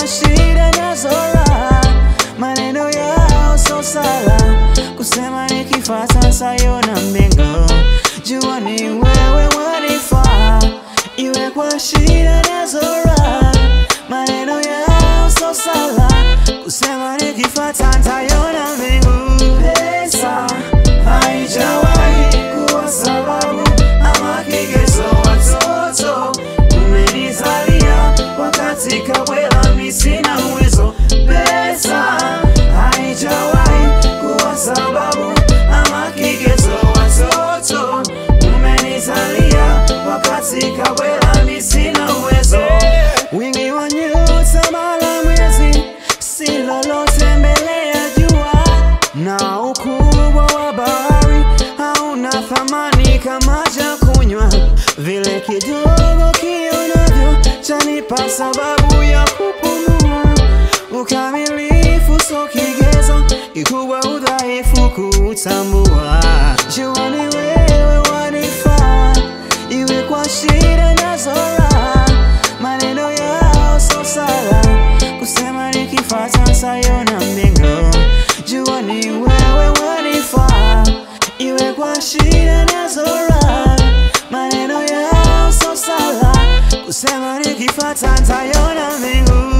kwa shida nazo raha, maneno yao so sala, kusema nikifata sayona mbingu, jua ni wewe wanifaa, iwe kwa shida nazo raha, maneno yao so sala, kusema nikifata ntayona mbingu. Pesa haijawahi kuwa sababu ama kigezo, watoto umenizalia wakati kabwela mi sina uwezo. Pesa haijawahi kuwa sababu ama kigezo, watoto umenizalia wakati kabwela mi sina uwezo. Wingi wa nyota mara mwezi si lolote mbele ya jua, na ukubwa wa bahari hauna thamani kama cha kunywa. Vile kidogo kionavyo chanipa sababu ya kupumua. Ukamilifu so kigezo, kikubwa udhaifu kutambua. Jua ni wewe wanifaa, iwe kwa shida nazo raha, maneno yao so sala, kusema nikifata sayona mbingu. Jua ni wewe wanifaa, iwe kwa shida nazo raha, maneno yao so sala, kusema nikifata ntayona mbingu.